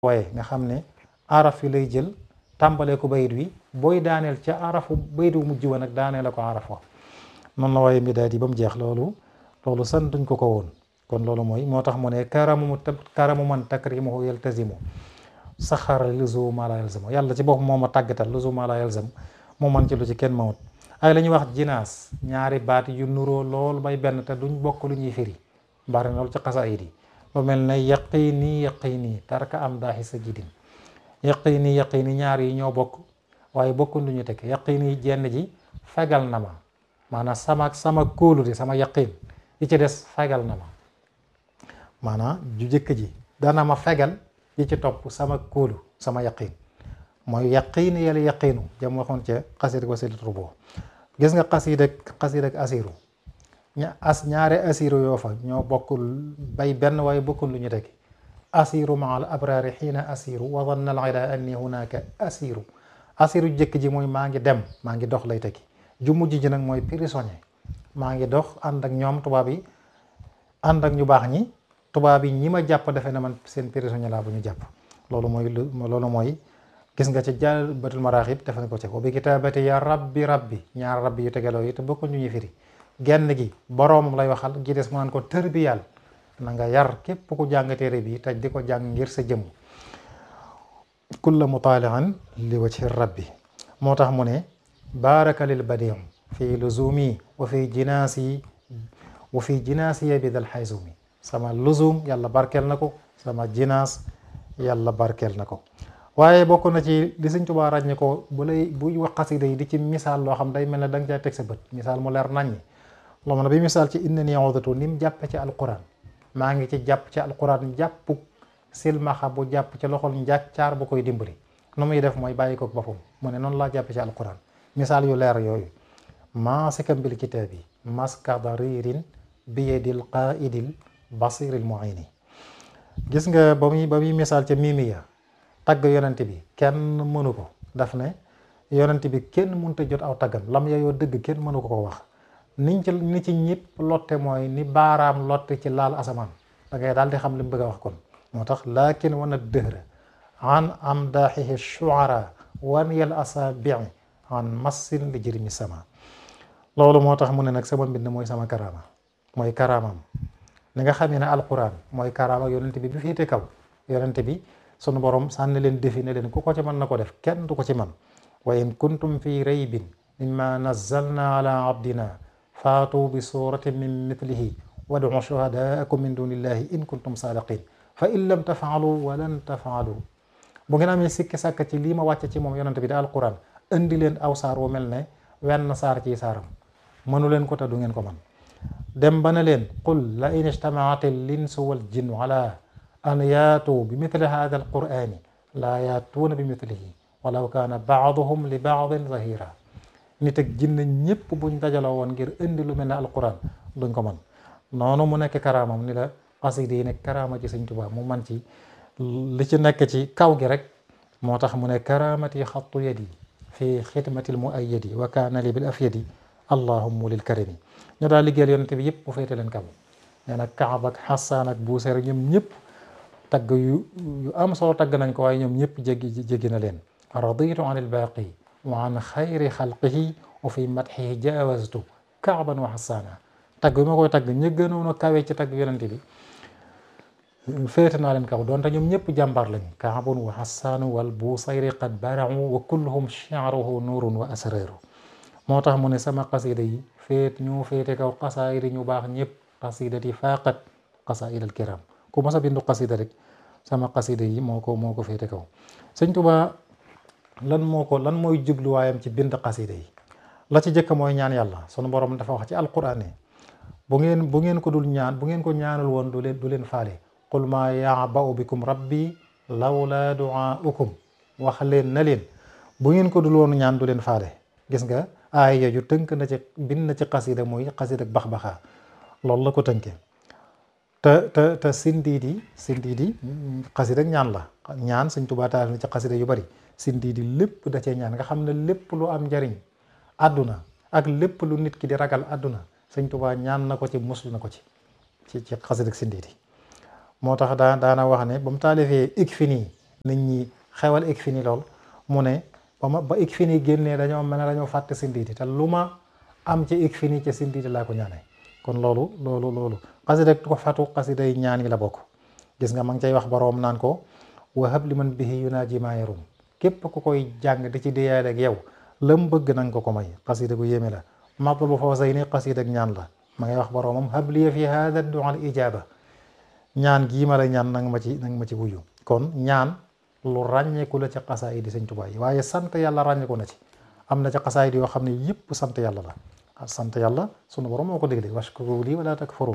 waaye nga xam ne araf yi lay jël tàmbalee ko bayit wi booy daaneel ca arafu bayit wu mujj wa nag daaneel ko araf wa noonu la waaye midaad yi ba mu jeex loolu loolu santuñ ko ko woon kon loolu mooy moo tax mu ne karamu karamu man takrimuhu yaltazimu saxara luzuma la yalzamu yàlla ci bopp moo ma tàggatal luzuma la yalzam moo man ci lu ci kenn mawut ay la ñuy wax jinaas ñaari baat yu nuroo lool bay benn te duñ bokk lu ñuy firi bari na loolu ci xasaayid yi lu mel ne yaqini yaqini tarka am daaxi sa jidin yaqini yaqini ñaar yi ñoo bokk waaye bokkuñ lu ñu tekk yaqini jenn ji fegal na ma maanaam sama sama kóolu di sama yaqin yi ci des fegal na ma maanaam ju jëkk ji dana ma fegal yi ci topp sama kóolu sama yaqin mooy yaqin yàlla yaqinu jam waxoon ca xasid wasilatul boo gis nga xasid ak xasid ak asiru ña as ñaare asiru yoo fa ñoo bokkul bay benn waaye bokkul lu ñu tekki asiru maa al abrari xiina asiru wa danna al ida anni hunaka asiru asiru jëkk ji mooy maa ngi dem maa ngi dox lay tekki ju mujj ji nag mooy prisonnier maa ngi dox ànd ak ñoom tubaab yi ànd ak ñu baax ñi tubaab yi ñi ma jàpp defe na man seen prisonnier laa bu ñu jàpp loolu mooy loolu mooy gis nga ci jàll batul maraaxib defe na ko ci wa bi kitaabati ya rabbi rabbi ñaar rabbi yu tegaloo yi te bokku ñu ñuy firi genn gi boroomam lay waxal gi des mu naan ko tër bi yàlla na nga yar képp ku jàng téere bi taj di ko jàng ngir sa jëmm kulla mutaalian li wajhi rabbi moo tax mu ne baaraka lil badiim fi luzumi wa fi jinaasi wa fi jinaasiya bi dal xaysumi sama luzum yàlla barkeel na ko sama jinaas yàlla barkeel na ko waaye bokk na ci li Sëñ Tuubaa ràññe ko bu lay buy wax xasida yi di ci misaal loo xam day mel ne da nga cay teg sa bët misaal mu leer naññi loo mën a bi misaal ci inna ni awdatu ni mu jàppe ci alquran maa ngi ci jàpp ci alquran jàpp silmaxa bu jàpp ci loxol njàccaar bu koy dimbali nu muy def mooy bàyyi ko boppam mu ne noonu laa jàppe ci alquran misaal yu leer yooyu maasikan bil kitaabi maska daririn bi yadil qaidil basiril muini gis nga ba muy ba muy misaal ca mimiya tagg yonent bi kenn mënu ko daf ne yonent bi kenn mënta jot aw taggam lam yayoo dëgg kenn mënu ko ko wax niñ ci ni ci ñëpp lotte mooy ni baaraam lotte ci laal asamaan da ngay daal di xam li mu bëgg a wax kon moo tax laakin wana dëhra an amdaaxihi shuara wan yal asabii an massin li jirmi sama loolu moo tax mu ne nag sama mbind mooy sama karaama mooy karaamam ni nga xamee ne alquran mooy karaama yonent bi bi féete kaw yonent bi sunu borom sànni leen defi ne leen ku ko ci mën na ko def kenn du ko ci man wa in kuntum fi raybin mimma nazzalna ala abdina faatu bi suratin min mithlihi wadu shuhadaakum min dunillahi in kuntum sadiqin fa in lam tafaalu wa lan tafaalu bu ngeen amee sikki sàkk ci lii ma wàcce ci moom yonent bi da alquran indi leen aw saar wu mel ne wenn saar ci saaram mënu leen ko te du ngeen ko man dem ba ne leen qul la in ijtamaat al insu wal jinnu ala an yaatu bi mithli hada al qurani laa yaatuuna bi mithlihi walaw kaana baaduhum li baadin zahira nit ak jinne ñëpp buñ dajaloo woon ngir indi lu mel ne alquran duñ ko man noonu mu nekk karaamam ni la xasida yi nekk karaama ci Sëñ Tuubaa mu man ci li ci nekk ci kaw gi rek moo tax mu ne karaamati xattu yadi fi xidmatil muayyadi wa kaana li bil afyadi allahumma lil karimi ñu daal liggéeyal yonente bi yëpp mu féete leen kaw nee na Kaab ak Xasaan ak Buuseer ñoom ñëpp tagg yu yu am solo tagg nañ ko waaye ñoom ñëpp jéggi jéggi na leen raditu an ilbaaqi wa an xayri xalqihi wa fi madxihi jaawaztu kaaban wa xasaana tagg bi ma koy tagg ña gënoon a kawe ci tagg yonente bi féete naa leen kaw doonte ñoom ñëpp jàmbaar lañ kaabun wa xasaanu wal buusayri qad baracu wa kulluhum shi'ruhu nuurun wa asraru moo tax mu ne sama xasida yi féet ñoo féete kaw xasaayid ñu baax ñëpp xasidati faaqat xasaid al kiram ku mas a bindu xasida rek sama xasida yi moo ko moo ko féete kaw sëñ Tuubaa lan moo ko lan mooy jubluwaayam ci bind xasida yi la ci jëkk mooy ñaan yàlla sunu borom dafa wax ci alquran ne bu ngeen bu ngeen ko dul ñaan bu ngeen ko ñaanul woon du leen du leen faale qul maa ya'ba'u bikum rabbi lawla du'aa'ukum wax leen na leen bu ngeen ko dul woon ñaan du leen faale gis nga aaya yooyu tënk na ci bind na ci xasida mooy xasida bax baxaa loolu la ko tënkee te te te sindiidi sindiidi xasida ñaan la ñaan Sëñ Tuubaa taal na ci xasida yu bari sindiidi lépp da cee ñaan nga xam ne lépp lu am njariñ àdduna ak lépp lu nit ki di ragal àdduna Sëñ Tuubaa ñaan na ko ci musul na ko ci ci ci xasida sindiidi moo tax daa daana wax ne ba mu taalifee ik fi nii nit ñi xewal ik fi ni lool mu ne ba ma ba ik fi ni génnee dañoo mel ne dañoo fàtte sindiiti te lu ma am ci ik fi ni ca sindiiti laa ko ñaanee kon loolu loolu loolu xasida ko fatu xasida yi ñaan yi la bokk gis nga ma ngi cay wax boroom naan ko wahab li man bihi yunaaji maa yarum képp ku koy jàng di ci diyaale ak yow lam bëgg nanga ko ko may xasida gu yéeme la matlabu fawzayni xasida ak ñaan la ma ngay wax boroomam habliya fi hada du'a al ijaba ñaan gii ma la ñaan nanga ma ci nanga ma ci wuyu kon ñaan lu ràññeeku la ci xasaayid yi Sëñ Tuubaa yi waaye sant yàlla ràññeeku na ci am na ci xasaayid yoo xam ne yëpp sant yàlla la sant yàlla sunu borom moo ko digle washkuru lii wala takfurun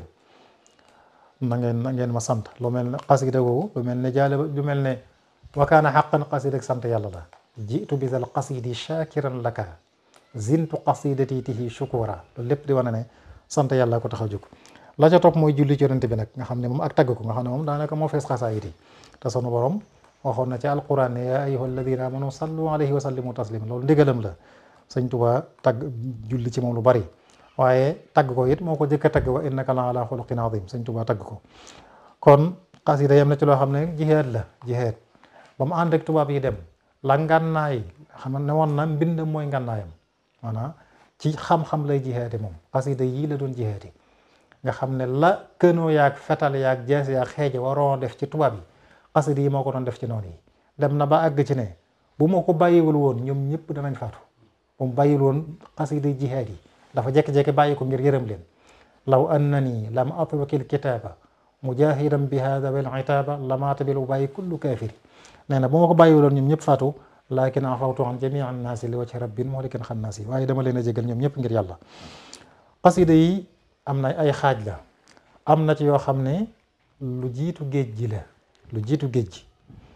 na ngeen na ngeen ma sant lu mel ne xasida googu lu mel ne jaale lu mel ne wa kaana xaqan xasida ak sant yàlla la jiitu bi dal xasidi shakiran laka zintu qasidati tihi shukura loolu lépp di wane ne sant yàlla ko tax a jóg la ca topp mooy julli ci yonent bi nag nga xam ne moom ak tagg ko nga xam ne moom daanaka moo fees xasaayid yi te sunu borom waxoon na ci alquran ne yaa ayyuha alladina amanu sallu alayhi wa sallimu taslima loolu ndigalam la sëñ Tuubaa tagg julli ci moom lu bari waaye tagg ko it moo ko jëkk a tagg wa innaka la ala xuluqin azim sëñ Tuubaa tagg ko kon xasida yam na ci loo xam ne jihaad la jihaad ba mu ànd ak tubaab yi dem la ngànnaay xam ne woon na mbind mooy ngànnaayam maanaam ci xam-xam lay jihaade moom xasida yii la doon jihaadi nga xam ne la kënoo yaag fetal yaag jees yaag xeeje waroon def ci tubaab yi xasida yi moo ko doon def ci noonu yi dem na ba àgg ci ne bu ma ko bàyyiwul woon ñoom ñëpp danañ faatu bu mu bàyyiwul woon xasida jihaad yi dafa jekki-jekki bàyyi ko ngir yërëm leen law annani lam atwakil kitaaba mujahidan bi hada wal itaaba lamaata bil bàyyi kullu kaafiri nee na bu ma ko bàyyiwul woon ñoom ñëpp faatu laakin afawtu an jamii an naasi li wajhi rabbin muhlikin xannaasi waaye dama leen a jégal ñoom ñëpp ngir yàlla xasida yi am na ay xaaj la am na ci yoo xam ne lu jiitu géej gi la lu jiitu géej gi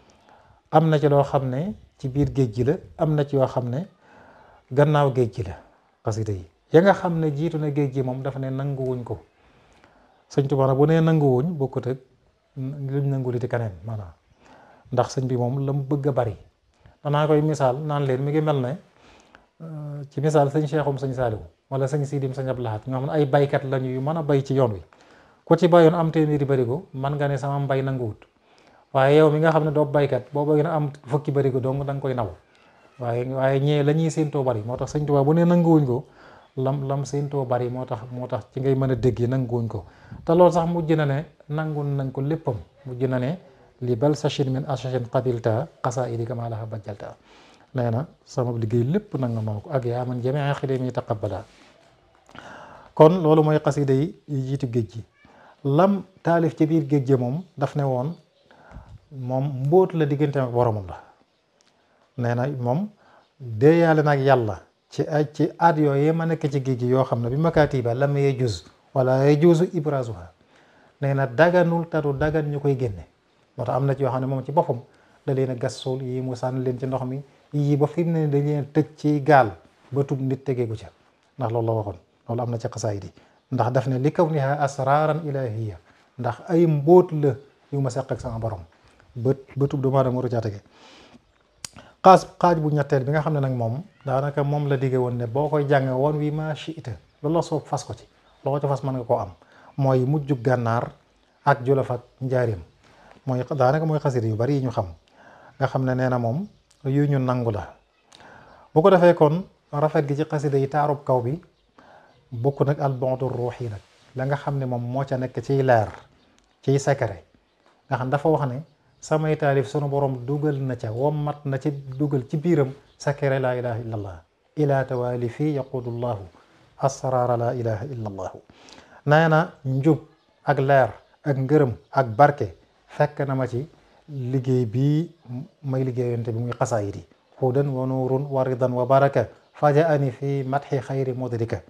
am na ci loo xam ne ci biir géej gi la am na ci yoo xam ne gannaaw géej gi la xasida yi ya nga xam ne jiitu na géej gi moom dafa ne nanguwuñ ko sëñ Tuubaa nag bu nee nanguwuñ bokkut ak luñ nangu li di keneen maanaam ndax sëñ bi moom la mu bëgg a bari danaa koy misaal naan leen mi ngi mel ne ci misaal sëñ Cheikhoum sëñ Saaliwu wala sëñ Sidim sëñ Abdou Lahad ñoo xam ne ay baykat lañu yu mën a bay ci yoon wi ku ci bayoon am téeméeri barigo man nga ne sama mbay nanguwut waaye yow mi nga xam ne doo baykat boo bëgg na am fukki barigo dong da nga koy naw waaye waaye ñee la ñuy séentoo bari moo tax sëñ Tuubaa bu ne nanguwuñ ko lam lam séentoo bari moo tax moo tax ci ngay mën a dégg nanguwuñ ko te loolu sax mujj na ne nangu nañ ko léppam mujj na ne li bal sachin min asachin qabilta qasaidi kama laha bajjalta nee na sama liggéey lépp nanga ma ko ak yaa man jamee xidami taqabbala kon loolu mooy xasida yi jiitu géej gi lam taalif ci biir géej gi moom daf ne woon moom mbóot la diggante ak boromam la nee na moom déeyaale nag yàlla ci ay ci aat yooyu ma nekk ci géej gi yoo xam ne bi makaatiba lam yee juz wala yee juzu ibrazuha nee na daganul tadu dagan ñu koy génne moo tax am na ci yoo xam ne moom ci boppam da leen a gas suul yii mu sànni leen ci ndox mi yii ba fi mu ne dañ leen tëj ci gaal ba tub nit tegeegu ca ndax loolu la waxoon loolu am na ci xasaayid yi ndax daf ne li kaw niha asraran ilahiya ndax ay mbóot la yu ma seq ak sama borom ba ba tub doomu aadama waru caa tege xaas xaaj bu ñetteel bi nga xam ne nag moom daanaka moom la digge woon ne boo koy jàng woon wi ma shiita loolu la soob fas ko ci loo ci fas mën nga koo am mooy mujjug gànnaar ak jolof ak njaarim mooy daanaka mooy xasida yu bari yi ñu xam nga xam ne nee na moom yu ñu nangu la bu ko defee kon rafet gi ci xasida yi taarub kaw bi bokk nag al bondu ruux yi nag la nga xam ne moom moo ca nekk ciy leer ciy secret nga xam dafa wax ne samay taalif sunu borom dugal na ca wommat na ci dugal ci biiram secret laa ilaha illa allah ila tawaali fii yaqudu llahu asraara laa ilaha illa allahu nee na njub ak leer ak ngërëm ak barke fekk na ma ci liggéey bii may liggéeyante bi muy xasaayid yi hudan wa nuurun wa ridan wa baraka fajaani fi matxi xayri mudrika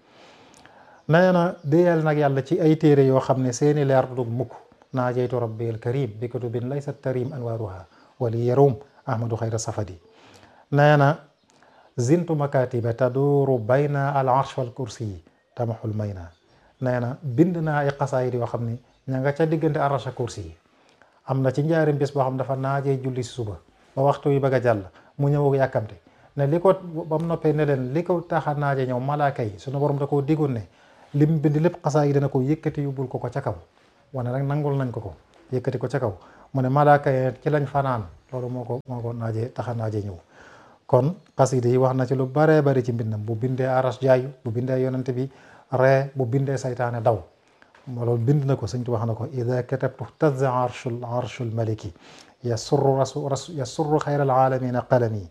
nee na déyal nag yàlla ci ay téere yoo xam ne seeni leer du mukk naajeytu rabbi al karim bi kutubin laysa tarim anwaaruha wali yarum ahmadu xayra safadi nee na zintu makatiba taduuru bayna al arsh wal kursi yi tamaxul may na nee na bind naa ay xasaayid yoo xam ne ña nga ca diggante arsh ak kursi yi am na ci njaarim bis boo xam dafa naajee julli si suba ba waxtu yi bëgg a jàll mu ñëw yàkkamte ne li ko ba mu noppee ne leen li ko tax a naaje ñëw malaaka yi sunu borom da koo diggoon ne lim bind lépp xasaa yi dana ko yëkkati yóbbul ko ko ca kaw wane rek nangul nañ ko ko yëkkati ko ca kaw mu ne malaaka yi ci lañ fanaan loolu moo ko moo ko naaje taxa naaje ñëw kon xasida yi wax na ci lu baree bari ci mbindam bu bindee aras jaayu bu bindee yonente bi ree bu bindee saytaane daw loolu bind na ko sëñ tu wax na ko ida katabtu tazza arshul arshul maliki yasurru rasu rasu yasurru xayra alalamina qalami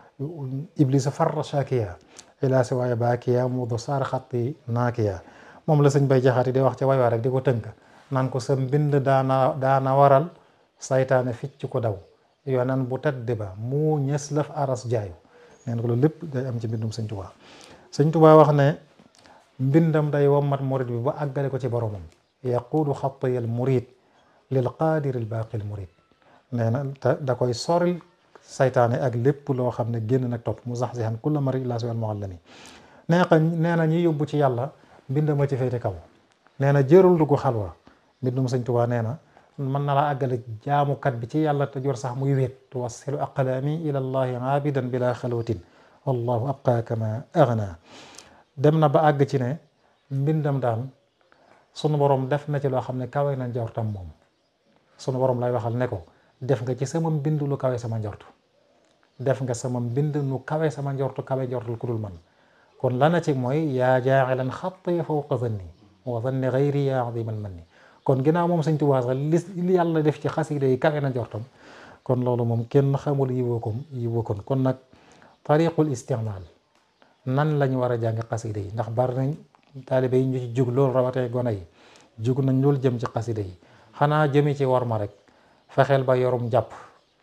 iblisa farra shakiya ila siwaaya baakiya mudu saar xatti naakiya moom la sëñ bay jaxaati di wax ca way waa rek di ko tënk naan ko sa mbind daana daana waral saytaane ficc ko daw yonan bu tedd ba mu ñës laf aras jaayu neen ko loolu lépp day am ci mbindum sëñ Tuubaa sëñ Tuubaa wax ne mbindam day wommat murid bi ba àggale ko ci boromam yaquudu xattiyal murid lil qaadiri al baaqil murid nee na te da koy soril saytaane ak lépp loo xam ne génn nag topp mu sax si xan kulla mari illa siwal muallami nee na nee na ñi yóbbu ci yàlla mbindama ci féete kaw nee na jërul dugg xalwa mbindum sëñ Tuubaa nee na mën na laa àggale jaamukat bi ci yàlla te jor sax muy wéet tuwassilu aqlaami ila llahi aabidan bila xalwatin wallahu abqa kama agna dem na ba àgg ci ne mbindam daan sunu borom def na ci loo xam ne kawe na njortam moom sunu borom lay waxal ne ko def nga ci sama mbind lu kawe sama njortu def nga sama mbind nu kawe sama njortu kawe njortul ku dul man kon la na ci mooy yaa jaaxilan xatti fawqa zanni wa zanni gayri yaa adiman manni kon ginnaaw moom sëñ Tuubaa sax li yàlla def ci xasida yi kawe na njortam kon loolu moom kenn xamul yi wookom yi wookon kon nag tariqul istimaal nan lañu war a jàng xasida yi ndax bari nañ taalibe yi ñu ci jug loolu rawatee gone yi jug nañ loolu jëm ci xasida yi xanaa jëmi ci war ma rek fexeel ba yorum jàpp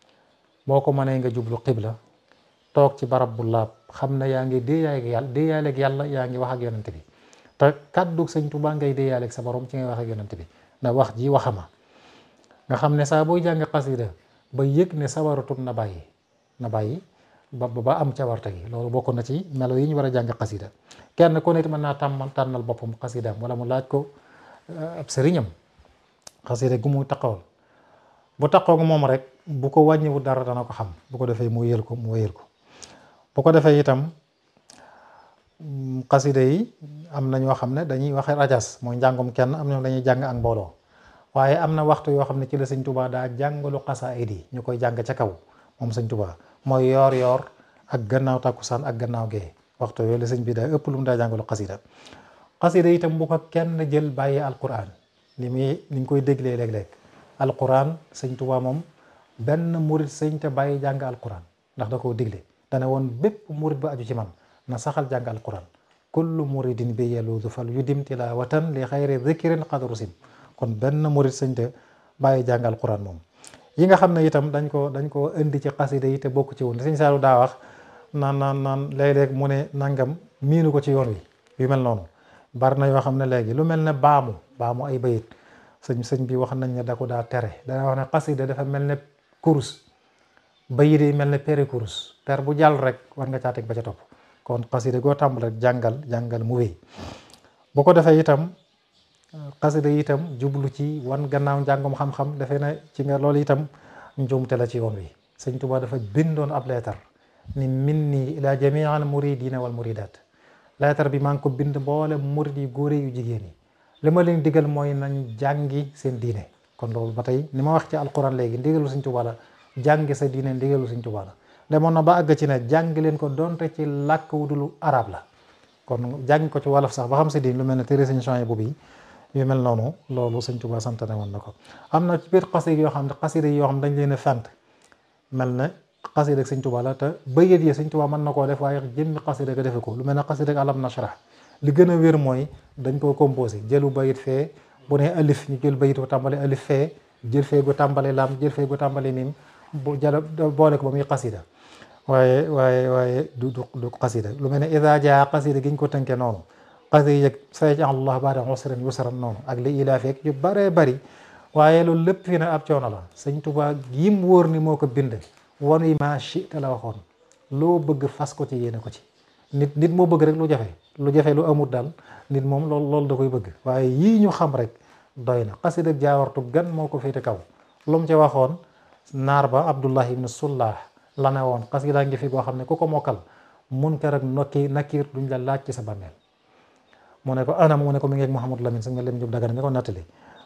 boo ko mënee nga jublu xibla toog ci barab bu laab xam ne yaa ngi déeyaaleeg yàlla déeyaaleeg yàlla yaa ngi wax ak yonent bi te kàddu sëñ Tuubaa ngay déeyaaleeg sa borom ci ngay wax ak yonent bi ndax wax ji waxama nga xam ne saa booy jàng xasida ba yëg ne sawaratut na bàyyi na bàyyi ba ba am cawarte gi loolu bokk na ci melo yi ñu war a jàng xasida kenn ku nit mën naa tàmmal tànnal boppam xasidaam wala mu laaj ko ab sëriñam xasida gu mu taxawal bu taxaw nga moom rek bu ko wàññiwu dara dana ko xam bu ko defee mu yël ko mu wéyal ko bu ko defee itam xasida yi am na ñoo xam ne dañuy waxe rajas mooy njàngum kenn am na dañuy jàng ak mbooloo waaye am na waxtu yoo xam ne ci la sëñ Tuubaa daa jàngalu xasaayid yi ñu koy jàng ca kaw moom sëñ Tuubaa mooy yoor yoor ak gannaaw takkusaan ak gannaaw gee waxtu yooyu la sëñ bi daa ëpp lu mu daa jàngalu xasida xasida itam bu ko kenn jël bàyyi alquran li muy ni ñu koy déglee léeg-léeg alquran sëñ Tuubaa moom benn murit sëñ te bàyyi jàng alquran ndax da koo digle dana woon bépp murit ba aju ci man na saxal jàng alquran kullu muridin bi yaluudu fal yudim tilawatan li xayri dhikrin qad rusim kon benn murit sëñ te bàyyi jàng alquran moom yi nga xam ne itam dañ ko dañ ko indi ci xasida yi te bokk ci woon sëñ Saalu daa wax naan naan naan léeg-léeg mu ne nangam miinu ko ci yoon wi yu mel noonu bari na yoo xam ne léegi lu mel ne baamu baamu ay bayit sëñ sëñ bi wax nañ ne da ko daa tere dana wax ne xasida dafa mel ne kurus bayit yi mel ne pere kurus per bu jàll rek war nga caa teg ba ca topp kon xasida goo tàmbal rek jàngal jàngal mu wéy bu ko defee itam xasida yi itam jublu ci wan gannaaw njàngum xam-xam dafee ne ci nga loolu itam njuumte la ci yoon wi sëñ Tuubaa dafa bindoon ab leetar ni min nii ila jamii al muridina wal muridat leetar bi maa ngi ko bind mboole murid yu góore yu jigéen yi li ma leen digal mooy nañ jàngi seen diine kon loolu ba tey ni ma wax ci alquran léegi ndigalu sëñ Tuubaa la jàngi sa diine ndigalu sëñ Tuubaa la demoon na ba àgg ci ne jàngi leen ko donte ci làkk wu dul arab la kon jàngi ko ci wolof sax ba xam sa diine lu mel ne téere sëñ Suhaybu bu bi yu mel noonu loolu sëñ Tuubaa santane woon na ko am na ci biir xasida yoo xam ne xasida yoo xam dañ leen a fent mel ne xasida ak sëñ Tuubaa la te bayit yi sëñ Tuubaa mën na koo def waaye jëmmi xasida ga defe ko lu mel ne xasida ak alam nashrah li gën a wér mooy dañ koo composé jëlu bayit fee bu ne alif ñu jël bayit gu tàmbale alif fee jël fee gu tàmbale lam jël fee gu tàmbale mim bu jël boole ko ba muy xasida waaye waaye waaye du du du xasida lu mel ne ida jaa xasida gi ñu ko tënkee noonu xasida yi yëg sayaj'al Allah ba'da usrin yusran noonu ak li ilaa fekk yu baree bari waaye loolu lépp fi ne ab coono la sëñ Tuubaa yim wóor ni moo ko bind wan yi ma chi te la waxoon loo bëgg fas ko ci yéene ko ci nit nit moo bëgg rek lu jafe lu jafe lu amul daal nit moom loolu loolu da koy bëgg waaye yii ñu xam rek doy na xasida jaawartu gan moo ko féete kaw lu mu ci waxoon naar ba Abdullah ibn Sullah la ne woon xasida ngi fi boo xam ne ku ko mokkal munkar ak nokki nakir duñ la laaj ci sa bàmmeel mu ne ko anam mu ne ko mi ngi ak Mouhamadou Lamine sa nga lem jub dagana nga ko nattali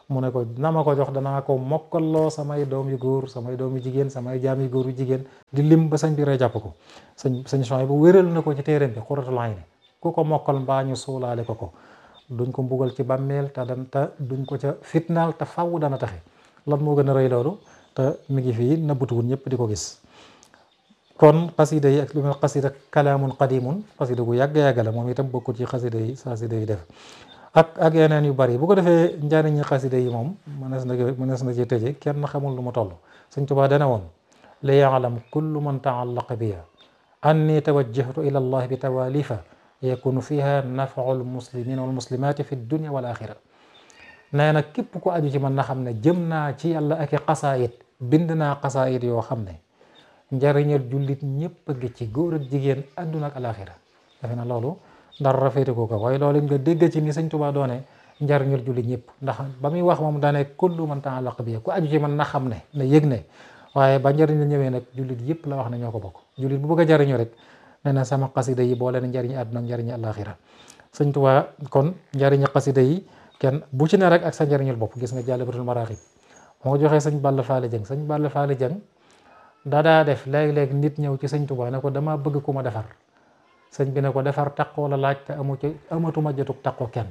mu ne ko na ma ko jox danaa ko mokkalloo samay doom yu góor samay doom yu jigéen samay jaam yu góor yu jigéen di lim ba sëñ bi rey jàpp ko sëñ sëñ Suhaybu bu wéral na ko ci téeréem bi Qurratul Ayni ku ko mokkal mbaa ñu suulaale ko ko duñ ko mbugal ci bàmmeel te dan te duñ ko ca fitnaal te faw dana taxe lan moo gën a rëy loolu te mi ngi fii nëbbutuwul ñëpp di ko gis kon xasida yi ak lu mel xasida kalaamun qadimun xasida gu yàgg-yàgg la moom itam bokkul ci xasida yi xasida yi def ak ak yeneen yu bari bu ko defee njariñi xasida yi moom mënees na mënees na ci tëje kenn xamul lu mu toll Sëñ Tuubaa dana woon li yaalam kullu man taallaqa biya anni tawajjahtu ila allah bi tawalifa yakunu fiha nafau lmuslimina walmuslimati fi dunia wal axira nee na képp ku aju ci man na xam ne jëm naa ci yàlla ak i xasaayit bind naa xasaayit yoo xam ne njariñal jullit ñëpp a ngi ci góor ak jigéen adduna ak alaxira defe na loolu dara rafete ko ko waaye loolu nga dégg ci ni sëñ Tuubaa doone njariñal jullit ñëpp ndax ba muy wax moom daane kullu man ta'allaqa bi ku aju ci man na xam ne na yëg ne waaye ba njariñ la ñëwee nag jullit yëpp la wax ne ñoo ko bokk jullit bu bëgg a jariñu rek nee na sama xasida yi boole na njariñu adduna ak njariñu alaxira sëñ Tuubaa kon njariñu xasida yi kenn bu ci ne rek ak sa njariñul bopp gis nga Jaalibatul Maraaxib moo joxee sëñ Balla Faali Jeng sëñ Balla Faali Jeng daa daa def léeg-léeg nit ñëw ci sëñ Tuubaa ne ko dama bëgg ku ma defar sëñ bi ne ko defar taqoo la laaj te amu ci amatuma jotug taqoo kenn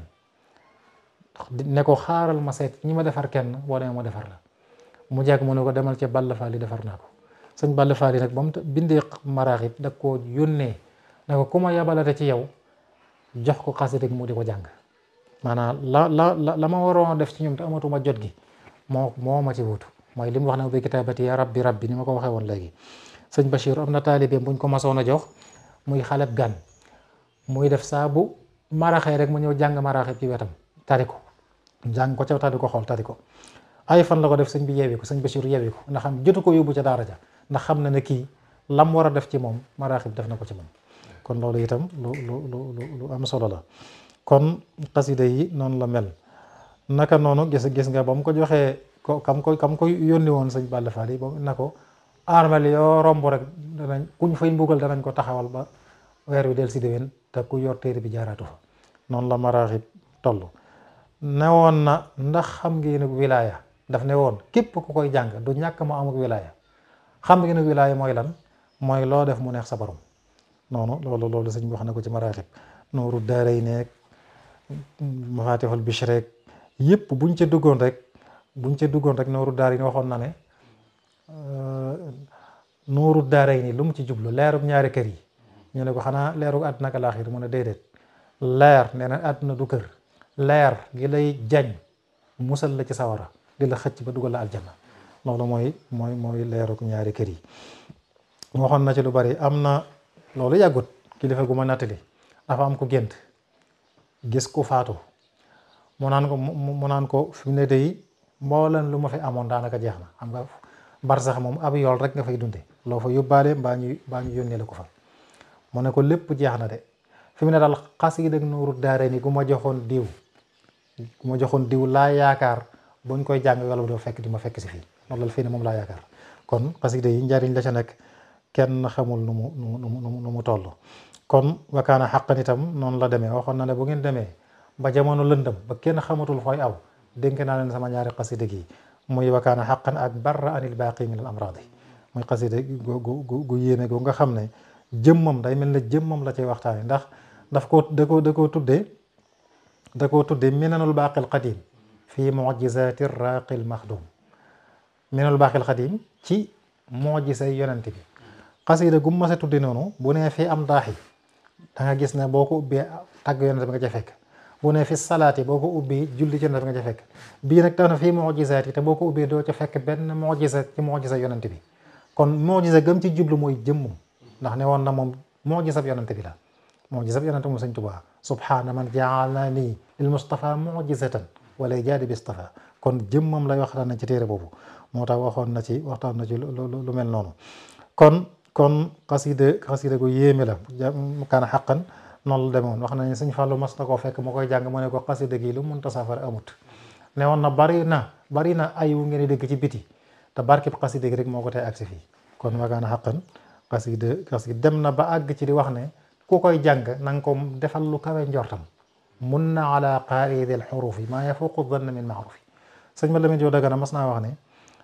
ne ko xaaral ma seet ñi ma defar kenn boo demee ma defar la mu jàgg mu ne ko demal ci Balla Faali defar naa ko sëñ Balla Faali nag ba mu bindee maraaxib da koo yónnee ne ko ku ma yabalate ci yow jox ko xasida mu di ko jàng maanaam la la la ma waroon def ci ñoom te amatuma jot gi moo moo ma ci wutu mooy li mu wax ne bi kitaabati ya rabbi rabbi ni ma ko waxee woon léegi sëñ Bachir am na taalibeem buñ ko masoon a jox muy xaleb gan muy def saa bu maraxee rek mu ñëw jàng maraxe ci wetam tari ko jàng ko ca tari ko xool tari ko ay fan la ko def sëñ bi yeewi ko sëñ Bachir yeewi ko ndax xam jotu ko yóbbu ca daara ja ndax xam na ne kii lam war a def ci moom maraxib def na ko ci moom kon loolu itam lu lu lu lu am solo la kon xasida yi noonu la mel naka noonu gis gis nga ba mu ko joxee ko kam ko kam ko yónni woon sëñ Balla Fall yi ba na ko armel yoo romb rek danañ kuñ fay mbugal danañ ko taxawal ba weer wi del si déwén te ku yor téere bi jaaraatu fa noonu la maraaxib toll ne woon na ndax xam ngeen wilaaya daf ne woon képp ku koy jàng du ñàkk mu amuk wilaaya xam ngeen wilaaya mooy lan mooy loo def mu neex sa borom noonu loolu loolu sëñ bi wax na ko ci maraaxib nooru daaray nekk mafatihul bishreek yëpp buñ ca duggoon rek buñ ca duggoon rek nooru daar yi ni waxoon na ne nooru daaray ni lu mu ci jublu leerub ñaari kër yi ñu ne ko xanaa leerub àdduna ak alaaxir mu ne déedéet leer nee na àdduna du kër leer gi lay jañ musal la ci sawara di la xëcc ba dugal la aljanna loolu mooy mooy mooy leerub ñaari kër yi waxoon na ci lu bari am na loolu yàggut kilifa gu ma nattali dafa am ko gént gis ku faatu mu naan ko mu naan ko fi mu ne day mbooleen lu ma fi amoon daanaka jeex na xam nga barsax moom ab yool rek nga fay dunde loo fa yóbbaale mbaa ñu mbaa ñu yónnee la ko fa mu ne ko lépp jeex na de fi mu ne daal xasida ak nuuru daare ni gu ma joxoon diw gu ma joxoon diw laa yaakaar buñ koy jàng wala doo fekk di ma fekk si fii loolu la fii ne moom laa yaakaar kon xasida yi njariñ la ca nekk kenn xamul nu mu nu mu nu mu nu mu toll kon wakaana xaqan itam noonu la demee waxoon na ne bu ngeen demee ba jamono lëndëm ba kenn xamatul fooy aw dénk naa leen sama ñaari xasida gi muy wakaana xaqan ak barra anil baaqi min al amradi muy xasida gu gu gu yéeme gu nga xam ne jëmmam day mel ne jëmmam la cay waxtaane ndax daf ko da ko da koo tuddee da koo tuddee minanul baaqil qadim fii mujizati raqil maxdum minanul baaqil qadim ci mujizay yonent bi xasida gu ma sa tudde noonu bu nee fii am daaxi da nga gis ne boo ko ubbee tàgg yonent bi nga ca fekk bu nee fi salaati boo ko ubbee julli ci yonent bi nga ca fekk bii nag tax na fii mujizaat yi te boo ko ubbee doo ca fekk benn mujiza ci mujiza yonent bi kon mujiza gëm ci jublu mooy jëmmum ndax ne woon na moom mujizab yonent bi la mujizab yonent moom Sëñ Tuubaa subhaana man jaalani lil mustafa mujizatan wala jaadi bi istafa kon jëmmam lay waxtaan na ci téere boobu moo tax waxoon na ci waxtaan na ci lu mel noonu kon kon xasida xasida gu yéeme la kaana xaqan noonu la demoon wax nañu sëñ Fallou mas na koo fekk mu koy jàng mu ne ko xasida gi lu munta safara amut ne woon na bari na bari na ay wu ngeen dégg ci biti te barkib xasida gi rek moo ko tey agsi fii kon wa kaana xaqan xasida xasida dem na ba àgg ci di wax ne ku koy jàng na nga ko defal lu kawe njortam mun na ala qaidil xurufi maa yafuqu danna min maarufi sëñ ma Lamin Jóob Dagana mas naa wax ne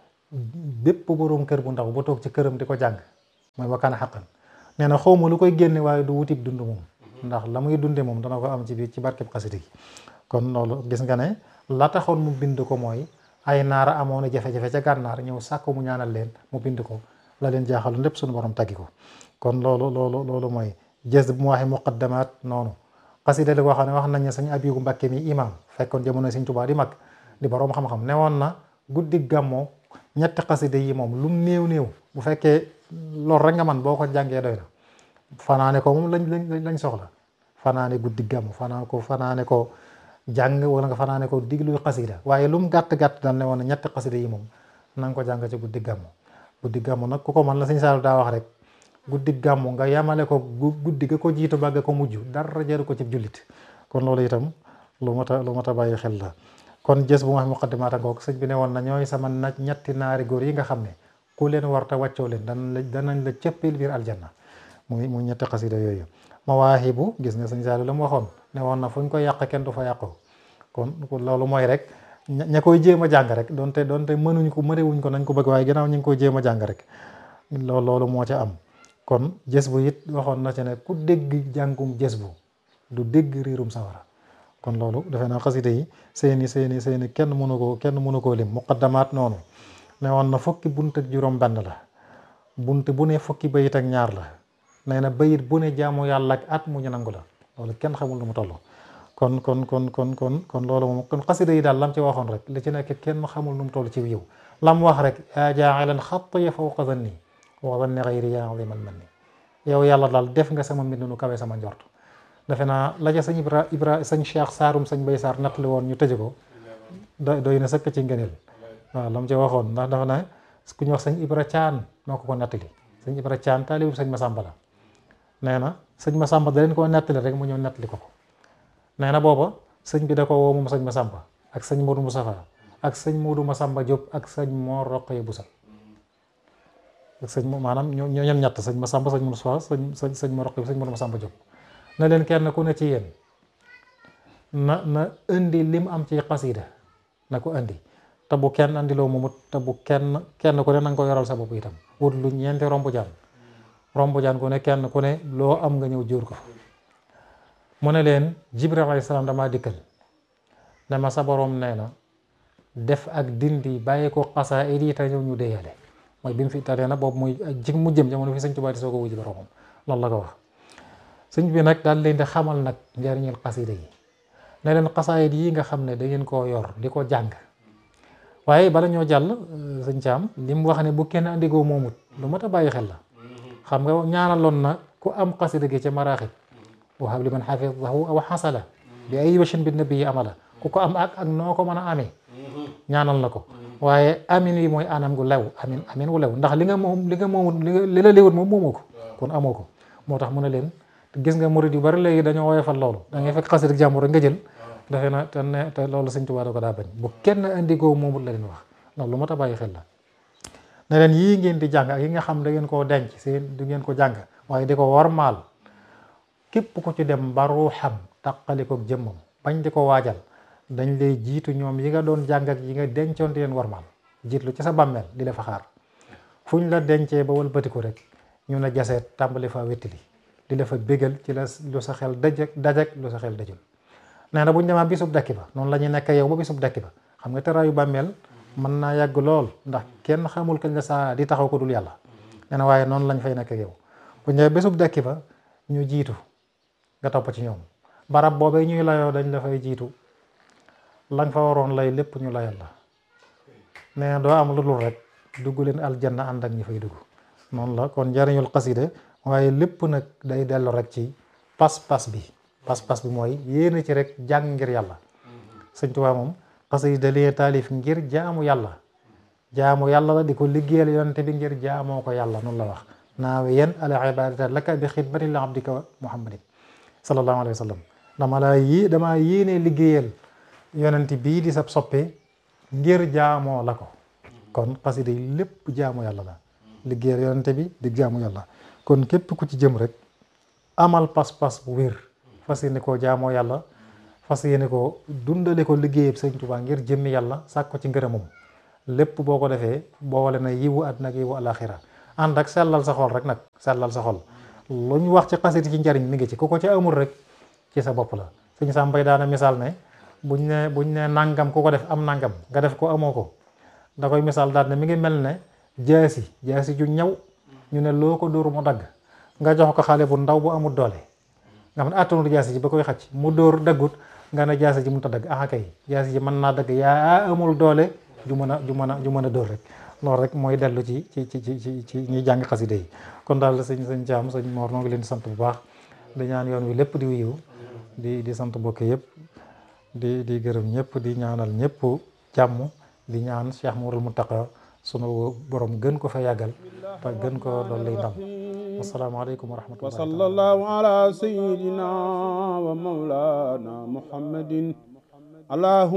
bépp boroom kër bu ndaw bu toog ci këram di ko jàng mooy wakkaana xaqan nee na xawma lu koy génne waaye du wutib dund moom ndax la muy dunde moom dana ko am ci biir ci barkeb xasida gi kon loolu gis nga ne la taxoon mu bind ko mooy ay naara amoon na jafe-jafe ca gànnaar ñëw sàkk mu ñaanal leen mu bind ko la leen jaaxaloon lépp suñu borom taggi ko kon loolu loolu loolu mooy jës bu mu waxee muqaddamaat noonu xasida la koo xam ne wax nañ ne sëñ Abibu Mbàkke mi imam fekkoon jamono sëñ Tuubaa di mag di borom xam-xam ne woon na guddi gàmmoo ñetti xasida yi moom lum néew néew bu fekkee loolu rek nga man boo ko jàngee doy na fanaane ko moom lañ lañ lañ soxla fanaane guddi gàmm fanaan ko fanaane ko jàng wala nga fanaane ko diglu xasida waaye lu mu gàtt-gàtt dal ne woon na ñetti xasida yi moom na nga ko jàng ci guddi gàmm guddi gàmm nag ku ko man la sëñ Saalu daa wax rek guddi gàmm nga yamale ko guddi ga ko jiitu ba ga ko mujj dara jaru ko ci jullit kon loolu itam lu mat a lu mat a bàyyi xel la kon jës bu ma wax muqaddimaata ngoog sëñ bi ne woon na ñooy sama na ñetti naari góor yi nga xam ne ku leen war te wàccoo leen danañ la danañ la cëppil biir aljanna muy muy ñetti xasida yooyu mawaahibu gis nga sëñ Saalu la mu waxoon ne woon na fu ñu koy yàq kenn du fa yàqoo kon loolu mooy rek ña koy jéem a jàng rek donte donte mënuñ ko mënewuñ ko nañ ko bëgg waaye ginnaaw ñu ngi koy jéem a jàng rek loolu loolu moo ca am kon jës bu it waxoon na ci ne ku dégg jàngum jës bu du dégg riirum sawara kon loolu defe naa xasida yi seeni seeni seeni kenn mënu koo kenn mënu koo lim muqaddamaat noonu ne woon na fukki bunt ak juróom benn la bunt bu ne fukki bayit ak ñaar la nee na bayit bu ne jaamu yàlla ak at mu ñu nangu la loolu kenn xamul lu mu toll kon kon kon kon kon kon loolu moom kon xasida yi daal lam ci waxoon rek li ci nekk kenn xamul nu mu toll ci yiw lam wax rek yaa jaa'ilan xatya fawqa zanni wa zanni ghayri yaa aziman manni yow yàlla daal def nga sama mbind nu kawe sama njort defe naa la ca sëñ ibra ibra sëñ cheikh saarum sëñ bay saar nattali woon ñu tëje ko doy na sëkk ci ngëneel waaw lam ci waxoon ndax dafa ne ku ñu wax sëñ ibra caan moo ko ko nettali sëñ ibra caan taalibu sëñ masamba la nee na sëñ masamba da leen koo nettali rek mu ñëw nettali ko ko nee na booba sëñ bi da ko woo moom sëñ masamba ak sëñ Modou Moustapha ak sëñ Modou Masamba Diop ak sëñ Mor Roqaya Busa ak sëñ maanaam ñoo ñoo ñett sëñ Masamba sëñ Moustapha sëñ sëñ sëñ Mor Roqaya sëñ Modou Masamba Diop na leen kenn ku ne ci yéen na na indi lim am ci xasida na ko indi te bu kenn andiloo moomut te bu kenn kenn ku ne na nga ko yoral sa bopp itam wut lu ñeenti rombu jaan rombu jaan ku ne kenn ku ne loo am nga ñëw jóor ko mu ne leen Jibril alayhi salaam damaa dikkal ne ma sa borom nee na def ak dindi bàyyi ko xasaa it yi te ñëw ñu déyale mooy bi mu fi taree na boobu muy jig mu jëm jamono fi sëñ Tuubaa di soo ko wujji boromam loolu la ko wax sëñ bi nag daal leen di xamal nag njariñul xasida yi ne leen xasaayit yi nga xam ne da ngeen koo yor di ko jàng waaye bala ñoo jàll sëñ Caam li mu wax ne bu kenn andigoo moomut lu mat a bàyyi xel la xam nga ñaanaloon na ku am xasida gi ca maraaxib wahab li man xafidahu aw xasala bi ay wachin bi nabi yi amala ku ko am ak ak noo ko mën a amee ñaanal na ko waaye amin yi mooy anam gu lew amin amin gu lew ndax li nga moom li nga moomut li la léwut moom moomoo ko kon amoo ko moo tax mu ne leen gis nga murid yu bari léegi dañoo woyofal loolu da ngay fekk xasida jàmbur rek nga jël defe na te ne te loolu sëñ Tuubaa da ko daa bañ bu kenn indigoo moomut la leen wax loolu lu mat a bàyyi xel la ne leen yii ngeen di jàng ak yi nga xam da ngeen koo denc seen du ngeen ko jàng waaye di ko warmaal képp ku ci dem ba ruuxam taqali ko jëmmam bañ di ko waajal dañ lay jiitu ñoom yi nga doon jàng ak yi nga dencoon di leen warmaal jiitlu ci sa bàmmeel di la fa xaar fu ñu la dencee ba wëlbatiku rek ñu ne jaseet tàmbali fa wettili di la fa bégal ci la lu sa xel dajak dajak lu sa xel dajul nee na bu ñu demaa bisub dakki ba noonu la ñuy nekk yow ba bisub dakki ba xam nga teraayu bàmmeel mën naa yàgg lool ndax kenn xamul kañ la saa di taxaw ko dul yàlla nee na waaye noonu lañ fay nekk yow bu ñëwee bisub dakki ba ñu jiitu nga topp ci ñoom barab boobee ñuy layoo dañ la fay jiitu lañ fa waroon lay lépp ñu layal la nee na doo am lu dul rek dugg leen aljanna ànd ak ñi fay dugg noonu la kon njariñul xasida waaye lépp nag day dellu rek ci pas-pas bi pas-pas bi mooy yéene ci rek jàng ngir yàlla sëñ Tuubaa moom xasida lee taalif ngir jaamu yàlla jaamu yàlla la di ko liggéeyal yonente bi ngir jaamoo ko yàlla noonu la wax naawe yen al ibadata laka bi xidmati li abdika muhammadin sallallahu alayhi wa sallam dama la yi dama yéene liggéeyal yonente bii di sab soppe ngir jaamoo la ko kon xasida yi lépp jaamu yàlla la liggéeyal yonente bi di jaamu yàlla kon képp ku ci jëm rek amal pas-pas bu wér fas yéene koo jaamoo yàlla fas yéene ko dundale ko liggéeyab sëñ Tuubaa ngir jëmmi yàlla sàkk ko ci ngërëmam lépp boo ko defee boole na yiwu àddina ak yiwu alaxira ànd ak sellal sa xol rek nag sellal sa xol lu ñu wax ci xasida ci njariñ mi ngi ci ku ko ci amul rek ci sa bopp la sëñ Sam Mbay daana misaal ne buñ ne buñ ne nangam ku ko def am nangam nga def ko amoo ko da koy misaal daal ne mi ngi mel ne jaasi jaasi ju ñaw ñu ne loo ko dóor mu dagg nga jox ko xale bu ndaw bu amul doole nga xam ne attanul jaasi ji ba koy xacc mu dóor daggut nga ne jaasi ji mu ta dagg ah kay jaasi ji mën naa dagg yaa amul doole ju mën a ju mën a ju mën a dóor rek loolu rek mooy dellu ci ci ci ci ci ñuy jàng xasida yi kon daal sëñ sëñ Caam sëñ Moor noo ngi leen di sant bu baax di ñaan yoon wi lépp di wuyu di di sant bokk yëpp di di gërëm ñëpp di ñaanal ñëpp jàmm di ñaan Cheikh Mourul Mountakha sunu borom gën ko fa yàggal te gën ko doon lay ndam wasalaamaaleykum wa rahmatullahi wa sallallahu ala sayyidina wa mawlana muhammadin allahumma